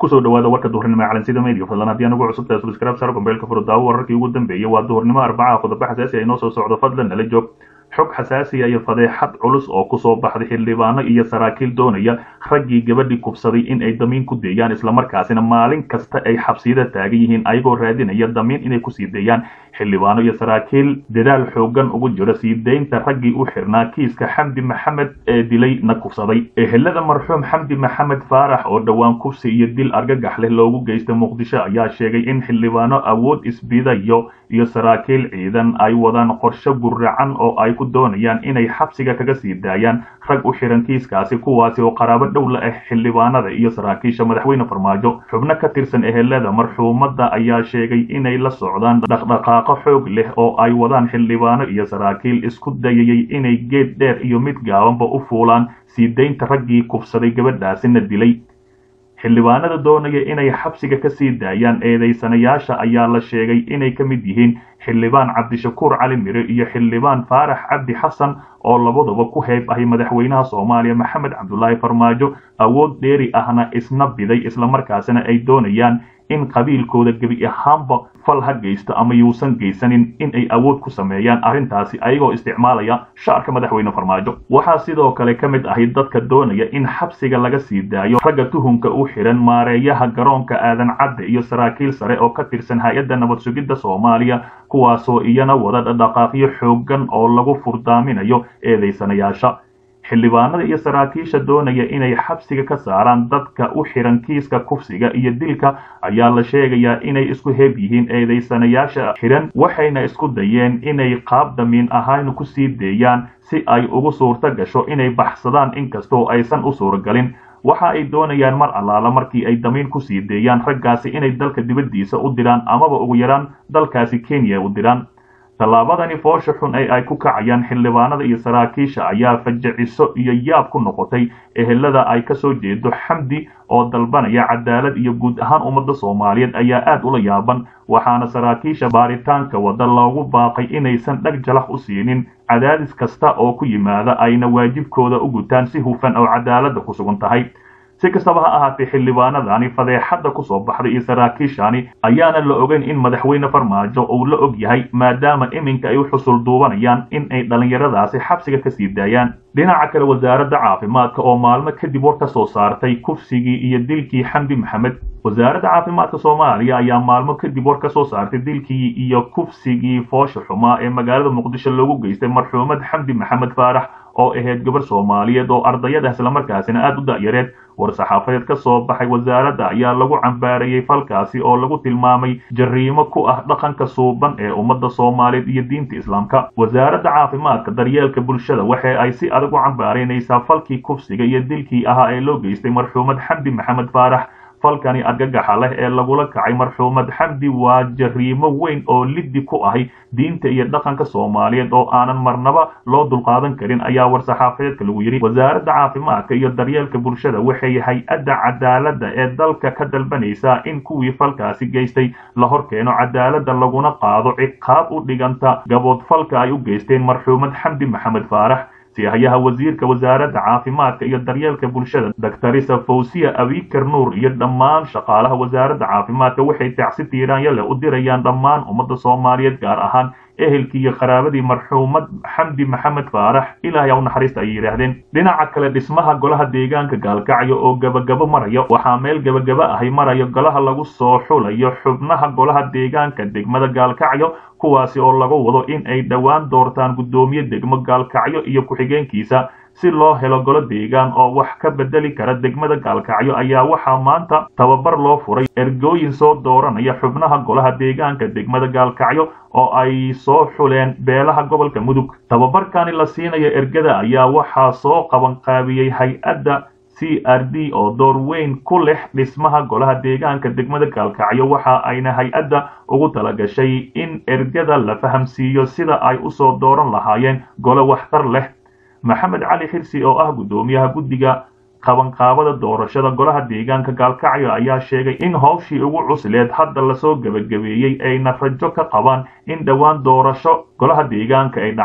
kusoo dhawaada warka duhurnimo ee calansida media fadlan haddii anugu cusub tahay subscribe sar gombeelka furdaawo wararkii ugu dambeeyey waa duhurnimo arbacaha qodobo xasaasi ay noo soo socdo fadlan nala joog xog xasaasiya iyo fadeexad culus oo kusoo baxday xildhibaano iyo saraakiil doonaya raggii gabadhii kubsaday in ay damiin ku deeyaan islamarkaasina maalin kasta ay xabsiyada taagan yihiin ayagoo raadinaya damiin inay kusii deeyaan xildhibaano iyo saraakiil dadaal xoogan ugu jiro sii deynta raggii u xirnaa kiiska xamdi maxamed ee dilay na kubsaday ehelada marxuum xamdi maxamed faarax oo dhowaan kubsi iyo dil argagax leh loogu geystay muqdisho ayaa sheegay in xildhibaano awood isbidayo iyo saraakiil ciidan ay wadaan qorshe guracan oo ay ku doonayaan inay xabsiga kaga sii daayaan rag u xiran kiiskaasi kuwaasi oo qaraabo dhow la ah xildhibaanada iyo saraakiisha madaxweyne farmaajo xubno ka tirsan ehelada marxuumadda ayaa sheegay inay la socdaan dhaqdhaqaaqo xoog leh oo ay wadaan xildhibaano iyo saraakiil isku dayayay inay geed dheer iyo mid gaabanba u fuulaan sii deynta raggii kubsaday gabadhaasina dilay xildhibaanada doonaya inay xabsiga ka sii daayaan eedaysanayaasha ayaa la sheegay inay ka mid yihiin xildhibaan cabdishakuur cali mire iyo xildhibaan faarax cabdi xasan oo labaduba ku heeb ahay madaxweynaha soomaaliya maxamed cabdulaahi farmaajo awood dheeri ahna isna biday islamarkaasina ay doonayaan in qabiilkooda gebi ahaanba fal ha geysto ama yuusan geysanin in ay awood ku sameeyaan arrintaasi ayagoo isticmaalaya shaarka madaxweyne farmaajo waxaa sidoo kale ka mid ahay dadka doonaya in xabsiga laga sii daayo ragga tuhunka u xiran maareeyaha garoonka aadan cadde iyo saraakiil sare oo ka tirsan hay-adda nabad sugidda soomaaliya kuwaasoo iyana wada dhaqaaqyo xoogan oo lagu furdaaminayo eedaysanayaasha xildhibaanada iyo saraakiisha doonaya inay xabsiga ka saaraan dadka u xiran kiiska kufsiga iyo dilka ayaa la sheegayaa inay isku heb yihiin eedaysanayaasha xiran waxayna isku dayeen inay qaab damiin ahaan ku sii deeyaan si ay ugu suurto gasho inay baxsadaan inkastoo aysan u suuragalin waxa ay doonayaan mar allaala markii ay damiin ku sii deeyaan raggaasi inay dalka dibaddiisa u diraan amaba ugu yaraan dalkaasi kenya u diraan tallaabadani foosha xun ee ay ku kacayaan xildhibaanada iyo saraakiisha ayaa fajiciso iyo yaab ku noqotay ehelada ay ka soo jeedo xamdi oo dalbanaya cadaalad iyo guud ahaan ummadda soomaaliyeed ayaa aad ula yaaban waxaana saraakiisha baaritaanka wadda loogu baaqay inaysan dhag jalax u siinin cadaadis kasta oo ku yimaada ayna waajibkooda u gutaan si hufan oo cadaaladda ku sugan tahay si kastaba ha ahaatee xildhibaanadani fadeexadda ku soo baxday iyo saraakiishani ayaana la ogeyn in madaxweyne farmaajo uu la og yahay maadaama iminka ay u xusul duubanayaan in ay dhallinyaradaasi xabsiga ka sii daayaan dhinaca kale wasaaradda caafimaadka oo maalmo kadib war ka soo saartay kufsigii iyo dilkii xamdi maxamed wasaaradda caafimaadka soomaaliya ayaa maalmo kadib war ka soo saartay dilkii iyo kufsigii foosha xumaa ee magaalada muqdisho loogu geystay marxuumad xamdi maxamed faarax oo ahayd gabar soomaaliyeed oo ardayada islamarkaasina aada u da'yareed war-saxaafadeed ka soo baxay wasaaradda ayaa lagu cambaarayey falkaasi oo lagu tilmaamay jariimo ku ah dhaqanka suuban ee ummadda soomaaliyeed iyo diinta islaamka wasaaradda caafimaadka daryeelka bulshada waxa ay si adag u cambaaraynaysaa falkii kufsiga iyo dilkii ahaa ee loo geystay marxuumad xamdi maxamed faarax falkani argagaxa leh ee lagula kacay marxuumad xamdi waa jariimo weyn oo liddi ku ahay diinta iyo dhaqanka soomaaliyeed oo aanan marnaba loo dulqaadan karin ayaa war-saxaafadeedka lagu yidhi wasaaradda caafimaadka iyo daryeelka bulshada waxay hay-adda cadaaladda ee dalka ka dalbanaysaa in kuwii falkaasi geystay la hor keeno cadaaladda laguna qaado ciqaab u dhiganta gaboodfalka ay u geysteen marxuumad xamdi maxamed faarax siyahayaha wasiirka wasaaradda caafimaadka iyo daryeelka bulshada doctorisa fawsiya abikar nuur iyo dhammaan shaqaalaha wasaaradda caafimaadka waxay tacsi tiiraanya leh u dirayaan dhammaan ummadda soomaaliyeed gaar ahaan ehelkii iyo qaraabadii marxuumad xamdi maxamed faarax ilaahay u naxariista ayay yidhaahdeen dhinaca kale dhismaha golaha deegaanka gaalkacyo oo gabagabo maraya waxaa meel gabagaba ahay maraya golaha lagu soo xulayo xubnaha golaha deegaanka degmada gaalkacyo kuwaasi oo laga wado in ay dhowaan doortaan guddoomiye degmo gaalkacyo iyo ku-xigeenkiisa si loo helo golo deegaan oo wax ka bedeli kara degmada gaalkacyo ayaa waxaa maanta tababar loo furay ergooyin soo dooranaya xubnaha golaha deegaanka degmada gaalkacyo oo ay soo xuleen beelaha gobolka mudug tababarkani la siinayo ergada ayaa waxaa soo qabanqaabiyey hay-adda c r d oo door weyn ku leh dhismaha golaha deegaanka degmada gaalkacyo waxa ayna hay-adda ugu talagashay in ergada la fahamsiiyo sida ay usoo dooran lahaayeen golo waxtar leh maxamed cali xirsi oo ah guddoomiyaha guddiga qabanqaabada doorashada golaha deegaanka gaalkacyo ayaa sheegay in howshii ugu cusleed hadda lasoo gebagabeeyey ayna rajo ka qabaan in dhowaan doorasho golaha deegaanka ay dhacdo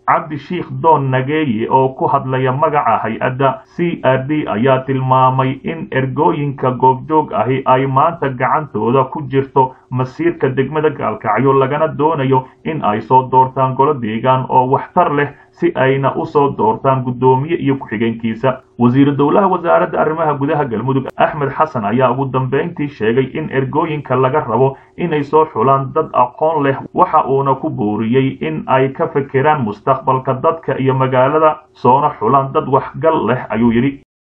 cabdi sheikh doon nageeye oo ku hadlaya magaca hay-adda c r d ayaa tilmaamay in ergooyinka goobjoog ahi ay maanta gacantooda ku jirto masiirka degmada gaalkacyo lagana doonayo in ay soo doortaan golo deegaan oo waxtar leh si ayna u soo doortaan guddoomiye iyo ku-xigeenkiisa wasiiru dowlaha wasaaradda arrimaha gudaha galmudug axmed xasan ayaa ugu dambayntii sheegay in ergooyinka laga rabo inay soo xulaan dad aqoon leh waxa uuna ku booriyey in ay ka fekeraan mustaqbalka dadka iyo magaalada soona xulaan dad waxgal leh ayuu yidhi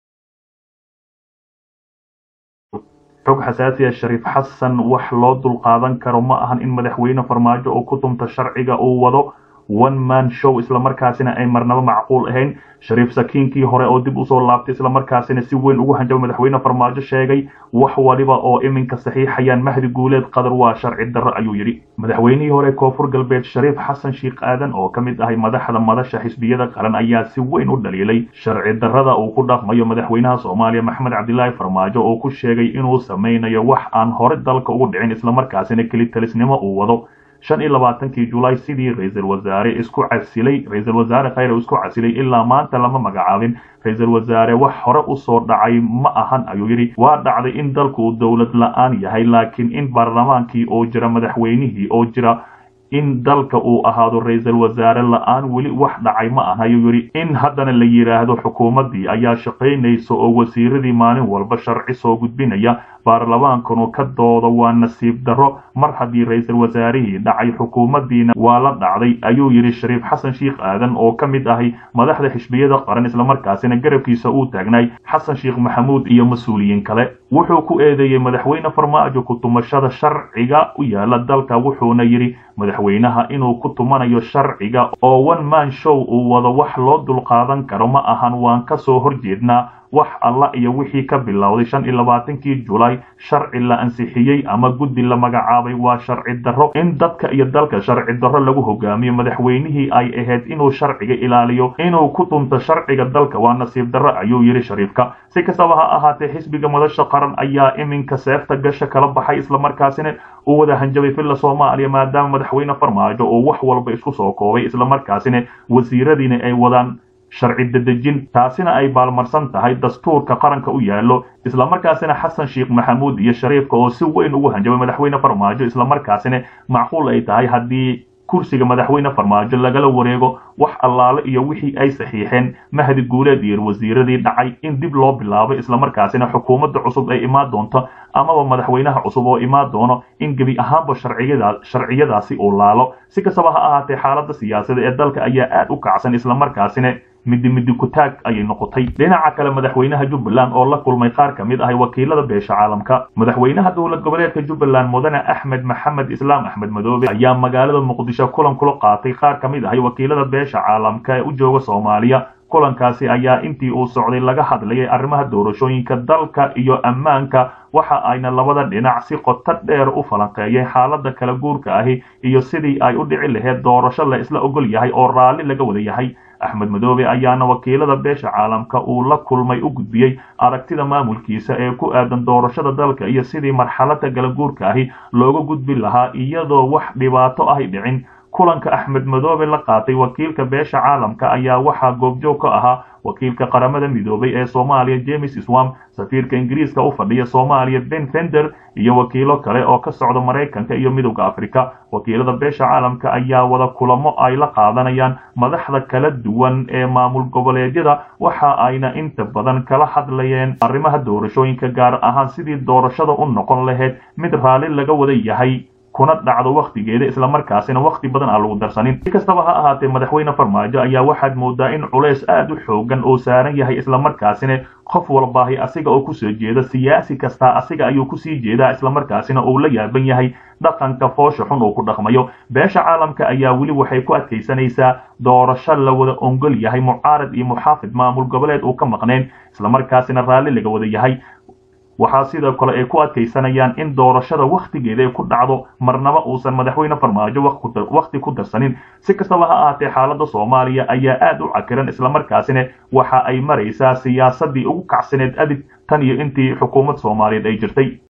xog xasaasiya shariif xasan wax loo dulqaadan karo ma ahan in madaxweyne farmaajo oo ku tumta sharciga uu wado one man show islamarkaasina ay marnaba macquul ahayn shariif sakiinkii hore oo dib usoo laabtay islamarkaasina si weyn ugu hanjaba madaxweyne farmaajo sheegay wax waliba oo iminka saxiixayaan mahdi guuleed qadar waa sharci darro ayuu yidhi madaxweynihii hore koonfur galbeed shariif xasan sheikh aadan oo ka mid ahay madaxda madasha xisbiyada qaran ayaa si weyn u dhaliilay sharci darrada uu ku dhaqmayo madaxweynaha soomaaliya maxamed cabdilaahi farmaajo oo ku sheegay inuu samaynayo wax aan hore dalka ugu dhicin islamarkaasina kelitalisnimo uu wado shan iyo labaatankii julaay sidii ra-iisul wasaare isku casilay ra-iisul wasaare khayre isku casilay ilaa maanta lama magacaabin ra-iisul wasaare wax hore usoo dhacay ma ahan ayuu yidhi waa dhacday in dalku uu dowlad la-aan yahay laakiin in baarlamaankii oo jira madaxweynihii oo jira in dalka uu ahaado ra-iisul wasaare la-aan weli wax dhacay ma aha ayuu yidhi in haddana la yidhaahdo xukuumaddii ayaa shaqaynaysa oo wasiiradii maalin walba sharci soo gudbinaya baarlamaankanu ka dooda waa nasiib darro mar haddii ra-iisul wasaarihii dhacay xukuumaddiina waa la dhacday ayuu yidhi shariif xasan sheikh aadan oo ka mid ahay madaxda xisbiyada qaran islamarkaasina garabkiisa uu taagnay xasan sheikh maxamuud iyo mas-uuliyiin kale wuxuu ku eedeeyey madaxweyne farmaajo ku tumashada sharciga u yaala dalka wuxuuna yidhi madaxweynaha inuu ku tumanayo sharciga oo one man show uu wado wax loo dulqaadan karo ma ahan waan ka soo horjeednaa wax alla iyo wixii ka bilowday shan iyo labaatankii julaay sharci la ansixiyey ama guddi la magacaabay waa sharci darro in dadka iyo dalka sharci darro lagu hogaamiyo madaxweynihii ay ahayd inuu sharciga ilaaliyo inuu ku tunto sharciga dalka waa nasiib darro ayuu yidhi shariifka si kastaba ha ahaatee xisbiga madasha qaran ayaa iminka seefta gasha kala baxay islamarkaasina uu wada hanjabay villa soomaaliya maadaama madaxweyne farmaajo oo wax walba isku soo koobay islamarkaasina wasiiradiina ay wadaan sharci dedejin taasina ay baalmarsan tahay dastuurka qaranka u yaallo islamarkaasina xasan sheikh maxamuud iyo shariifka oo si weyn ugu hanjabay madaxweyne farmaajo islamarkaasina macquul ay tahay haddii kursiga madaxweyne farmaajo lagala wareego wax allaale iyo wixii ay saxiixeen mahdi guuleed iyo wasiiradii dhacay in dib loo bilaabo islamarkaasina xukuumadda cusub ay imaan doonto amaba madaxweynaha cusub oo imaan doono in gebi ahaanba sharciyadaasi uu laalo si kastaba ha ahaatee xaaladda siyaasada ee dalka ayaa aad u kacsan islamarkaasina midi midi kutaag ayay noqotay dhinaca kale madaxweynaha jubbaland oo la kulmay qaar ka mid ahay wakiilada beesha caalamka madaxweynaha dowlad goboleedka jubbaland mudane axmed maxamed islaam axmed madoobe ayaa magaalada muqdisho kulan kula qaatay qaar ka mid ahay wakiilada beesha caalamka ee u jooga soomaaliya kulankaasi ayaa intii uu socday laga hadlayay arrimaha doorashooyinka dalka iyo ammaanka waxa ayna labada dhinac si qoto dheer u falanqeeyeen xaaladda kala guurka ahi iyo sidii ay u dhici lahayd doorasho la isla ogol yahay oo raalli laga wada yahay axmed madoobe ayaana wakiilada beesha caalamka uu la kulmay u gudbiyey aragtida maamulkiisa ee ku aadan doorashada dalka iyo sidii marxaladda kala guurka ahi looga gudbi lahaa iyadoo wax dhibaato ahy dhicin kulanka axmed madoobe la qaatay wakiilka beesha caalamka ayaa waxaa goobjoog ka ahaa wakiilka qaramada midoobay ee soomaaliya james swam safiirka ingiriiska u fadhiya soomaaliya ben fender iyo wakiilo kale oo ka socda maraykanka iyo midowda afrika wakiilada beesha caalamka ayaa wada kulamo ay la qaadanayaan madaxda kala duwan ee maamul goboleedyada waxa ayna inta badan kala hadlayeen arrimaha doorashooyinka gaar ahaan sidii doorashada u noqon lahayd mid raalli laga wada yahay kuna dhacdo wakhtigeeda islamarkaasina wakhti badan aan lagu darsanin si kastaba ha ahaatee madaxweyne farmaajo ayaa waxaad moodaa in culays aad u xoogan oo saaran yahay islamarkaasina qof walbaahi asiga oo kusoo jeeda siyaasi kastaa asiga ayuu kusii jeedaa islamarkaasina uu la yaaban yahay dhaqanka foosha xun uu ku dhaqmayo beesha caalamka ayaa weli waxay ku adkaysanaysaa doorasho la wada ongol yahay mucaarad iyo muxaafid maamul goboleed uu ka maqneen islamarkaasina raalli laga wada yahay waxaa sidoo kale ay ku adkaysanayaan in doorashada wakhtigeeda ay ku dhacdo marnaba uusan madaxweyne farmaajo wakhti ku darsanin si kastaba ha ahaatee xaaladda soomaaliya ayaa aad u cakiran islamarkaasina waxa ay maraysaa siyaasadii ugu kacsaneed adig tan iyo intii xukuumad soomaaliyeed ay jirtay